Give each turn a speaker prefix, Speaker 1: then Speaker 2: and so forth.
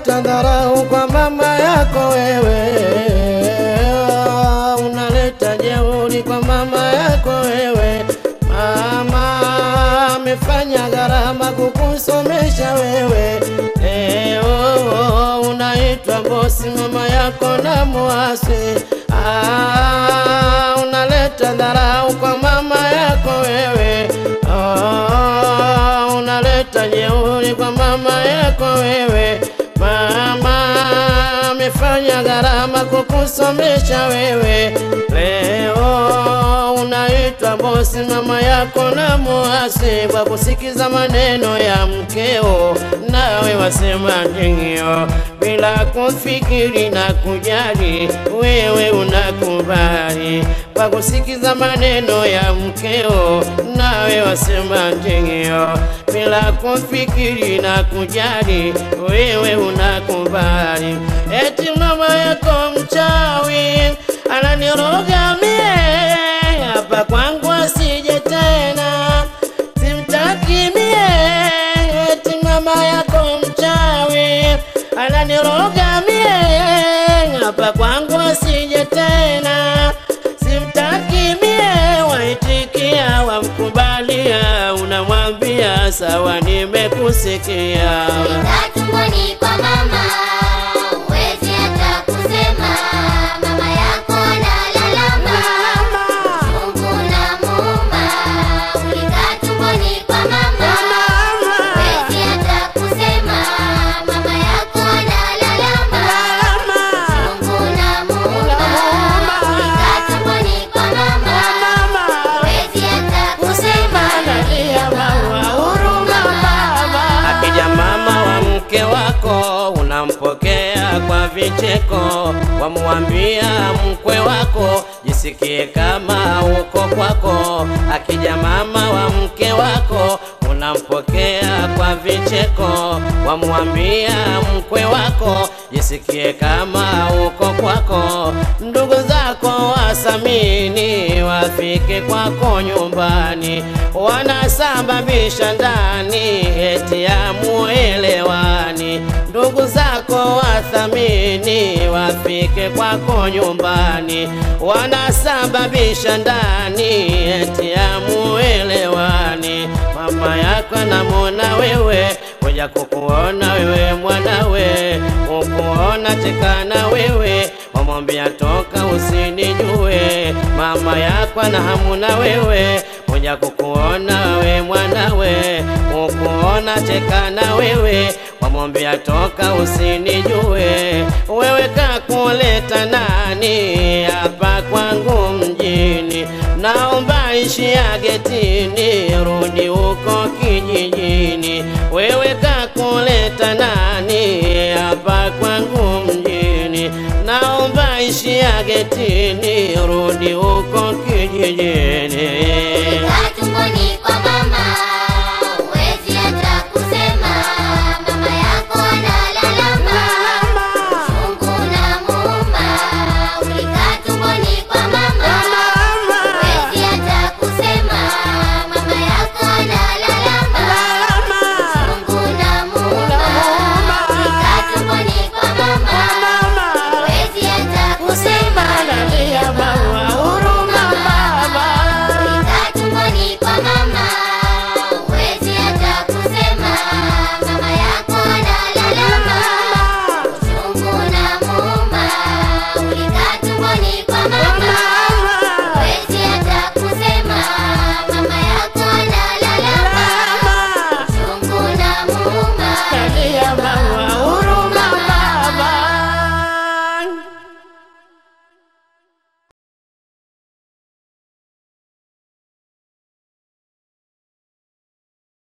Speaker 1: unaleta dharau kwa mama yako wewe, unaleta jeuri kwa mama yako wewe. Mama amefanya gharama kukusomesha wewe, leo unaitwa bosi mama yako na mwasi. Ah, unaleta dharau kwa mama yako wewe, ah, unaleta jeuri kwa mama yako wewe. Mama amefanya gharama kukusomesha wewe, leo unaitwa bosi mama yako na muasi kwa kusikiza maneno ya mkeo, nawe wasema ndio bila kufikiri na kujali, wewe unakubali kwa kusikiza maneno ya mkeo, nawe wasema ndio bila kufikiri na kujali, wewe unakubali. Eti mama yako mchawi ananiroga mie, hapa kwangu asije tena, simtaki mie. Eti mama yako mchawi ananiroga mie, hapa kwangu asije tena, simtaki mie. Waitikia, wamkubalia, unamwambia sawa, nimekusikia.
Speaker 2: Ulikaa tumboni kwa mama, huwezi hata kusema. Mama yako analalama, Mungu unamuumba. Ulikaa tumboni kwa mama, huwezi hata kusema. Mama yako analalama, Mungu unamuumba. Ulikaa tumboni kwa mama, huwezi hata kusema. Nalia mama, huruma mama.
Speaker 1: Akija mama wa mke wako unampokea kwa vicheko, wamwambia mkwe wako jisikie kama uko kwako. Akija mama wa mke wako unampokea kwa vicheko, wamwambia mkwe wako jisikie kama uko kwako. Ndugu zako wasamini wafike kwako nyumbani, wanasababisha ndani eti ya muelewani. Ndugu zako wathamini wafike kwako nyumbani, wanasababisha ndani eti ya muelewani. Mama yako anamwona wewe kuja kukuona wewe mwanawe, kukuona chekana wewe, wamwambia toka usinijue. Mama yako ana hamu na wewe kuja kukuona wewe mwanawe, kukuona chekana wewe, wamwambia toka usinijue. Wewe kakuleta nani hapa kwangu mjini? Naomba ishia getini, rudi huko kijijini. Wewe kakuleta nani hapa kwangu mjini? Naomba ishia getini, rudi huko kijijini.